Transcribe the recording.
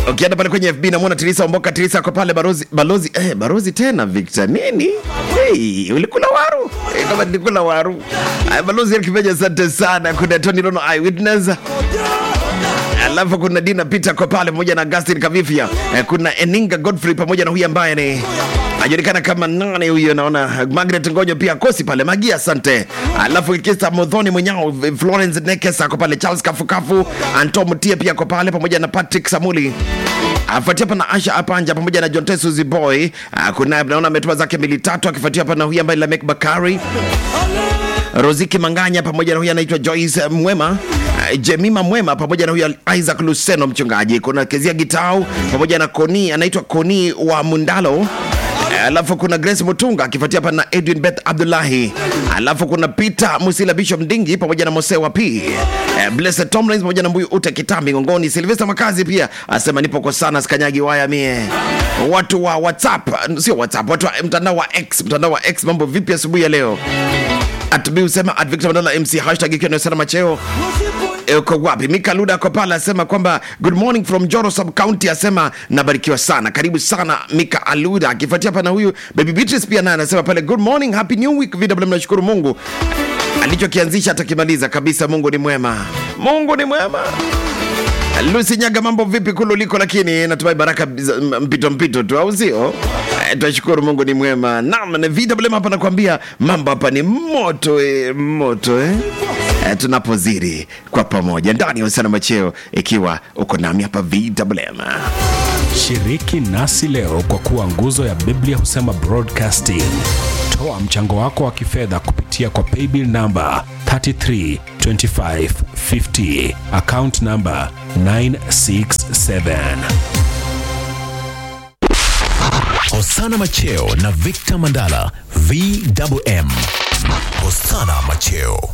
ukienda pale kwenye FB namwona Tirisa Omboka. Tirisa ako pale balozi, balozi, eh, balozi tena Victor nini? Hey, ulikula waru eh, kama nilikula waru. Ay, balozi Kimeja, asante sana. Kuna Tony Rono Eyewitness alafu kuna Dina Peter kwa pale pamoja na Augustin Kavifia. Eh, kuna Eninga Godfrey pamoja na huyu ambaye ni ajulikana kama nane huyo, naona Margaret Ngonyo pia kosi pale Magia, asante. Alafu Kista Modhoni mwenyao Florence Nekes ako pale, Charles Kafukafu, Anto Mutie pia ako pale pamoja na Patrick Samuli afuatia hapa na Asha Apanja pamoja na John Tesuzi Boy. Ah, Kuna naona ametuma zake mili tatu akifuatia hapa na huyu ambaye Lamek Bakari Roziki Manganya pamoja na huyu anaitwa Joyce Mwema eh, Jemima Mwema pamoja na huyu Isaac Luseno mchungaji. Kuna Kezia Gitau pamoja na Koni anaitwa Koni wa Mundalo. Eh, Alafu kuna Grace Mutunga akifuatia hapa na Edwin Beth Abdullahi. Alafu kuna Peter Musila Bishop Ndingi pamoja na Mosewa P. Eh, Blessed Tomlins pamoja na Mbuyu Ute Kitambi Ngongoni. Sylvester Makazi pia asema nipo kwa sana sikanyagi waya mie. Watu wa WhatsApp, sio WhatsApp, watu wa mtandao wa X, mtandao wa X mambo vipi asubuhi ya leo? atb usema at Victor Mandala MC hashtag ikiwa ni sana macheo E, uko wapi? Mika Luda ako pale asema kwamba good morning from Joro sub county, asema nabarikiwa sana, karibu sana Mika Aluda, akifuatia hapa na huyu baby Beatrice pia naye anasema pale good morning, happy new week. VW, mnashukuru Mungu alichokianzisha atakimaliza kabisa. Mungu ni mwema, Mungu ni mwema. Lucy Nyaga, mambo vipi kululiko? Lakini natumai baraka za- mpito mpito tu, au sio? Eh, Twashukuru Mungu ni mwema. Naam, na VW hapa nakwambia mambo hapa ni moto eh, moto eh. Eh, tunapozidi kwa pamoja ndani ya usana macheo, ikiwa uko nami hapa VWM. Shiriki nasi leo kwa kuwa nguzo ya Biblia husema broadcasting. Toa mchango wako wa kifedha kupitia kwa paybill namba 332550 account namba 967. Hosana Macheo na Victor Mandala VWM. Hosana Macheo.